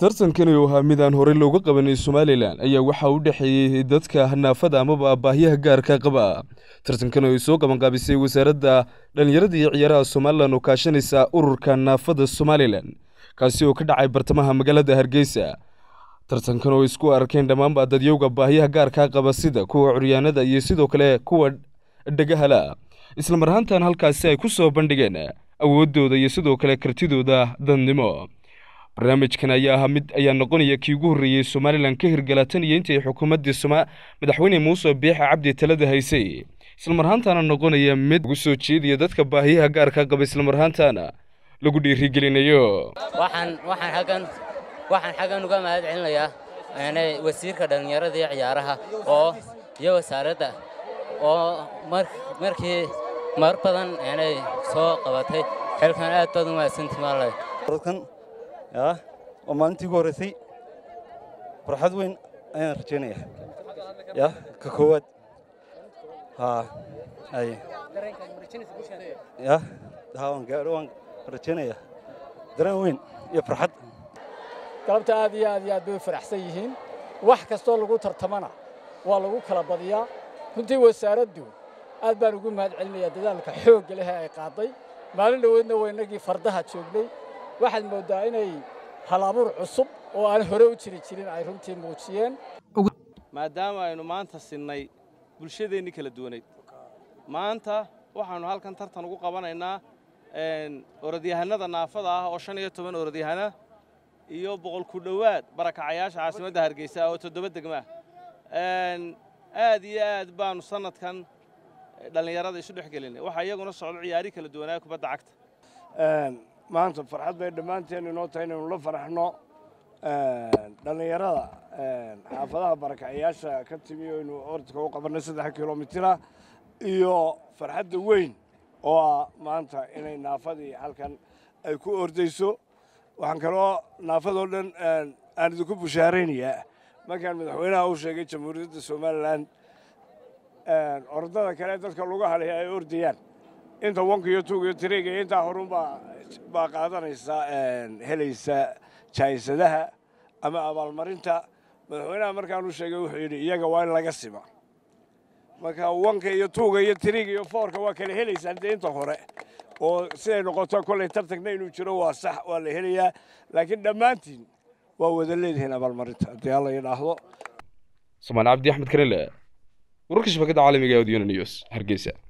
tartankani oo ahaa mid aan horey looga qabanin somalilan ayaa waxaa u dhexeeyey dadka naafada amaba baahiyaha gaarka qaba tartankan oo ay soo qabanqaabisay wasaaradda dhallinyarada iyo ciyaaraha somalilan oo kaashanaysa ururka naafada somalilan kaasi oo ka dhacay bartamaha magaalada hargeysa tartankan oo isku arkeen dhammaanba dadyowga baahiyaha gaarka qaba sida kuwa curyaanada iyo sidoo kale kuwa dhagahala isla mar ahaantan halkaasi ay ku soo bandhigeen awooddooda iyo sidoo kale kartidooda dadnimo barnaamijkan ayaa ahaa mid ayaa noqonaya kii ugu horreeyey somalilan ka hirgala tan iyo intii xukuumaddii soma madaxweyne muuse biixa cabdi talada haysay islamar ahaantaana noqonaya mid ugu soo jeediya dadka baahiyaha gaarka qaba islamar ahaantaana lagu dhiirigelinayo waxaan waxaan xaggan waxaan xaggan uga mahad celinayaa yani wasiirka dhallinyarada iyo ciyaaraha oo iyo wasaaradda oo mar markii mar badan yani soo qabatay xilkan aad baad u mahadsantii maale dadkan yaa oo maalintii ugu horreysay farxad weyn ayaan rajaynaya ya ka koowaad haa ay ya haa waan gaadho waan rajaynaya dareen weyn iyo farxad galabta aad iyo aad iyo aad bay u faraxsan yihiin wax kastoo lagu tartamana waa lagu kala badiyaa runtii wasaaraddu aad baan ugu mahad celinayaa dadaalka xoogga leh ee ay qaaday maalin dhoweedna waa innagii fardaha joognay waxaad mooddaa inay halabuur cusub oo aan hore u jiri jirin ay runtii muujiyeen maadaama aynu maanta sinnay bulshadeennii kala duwanayd maanta waxaannu halkan tartan ugu qabanaynaa orodyahanada naafada ah oo shan iyo toban orodyahana iyo boqol ku dhowaad barakacayaasha caasimadda hargeysa oo toddoba degma aad iyo aad baannu sannadkan dhallinyarada isu dhex gelinay waxaa iyaguna socdo ciyaari kala duwanaa kubadda cagta maanta farxad bay dhammaanteen inoo tahay inaynu la faraxno dhallinyarada xaafadaha barakacayaasha ka timi oo aynu orodka u qabannay saddex kilomitira iyo farxadda weyn oo ah maanta inay naafadii halkan ay ku ordayso waxaan kaloo naafadoo dhan aan idinku bushaaraynayaa markaan madaxweynaha u sheegay jamhuuriyadda somalilan orodada kale dadka lagu halaya ay ordayaan inta wanka iyo tuuga iyo tiriga iyo intaa horunbaa baa qaadanaysa helaysa jaayisadaha ama abaalmarinta madaxweynaha markaan u sheegay wuxuu yidhi iyaga waa in laga sima marka wanka iyo tuuga iyo tiriga iyo foorka waa kala helaysaan dee inta hore oo siday noqoto kollay tartagna inuu jiro waa sax waa la helayaa laakiin dhammaantiin waa wada leedihiin abaalmarinta haddii alla yidhaahdo somaali cabdi axmed karele wararka shabakadda caalamiga ee odiyona news hargeysa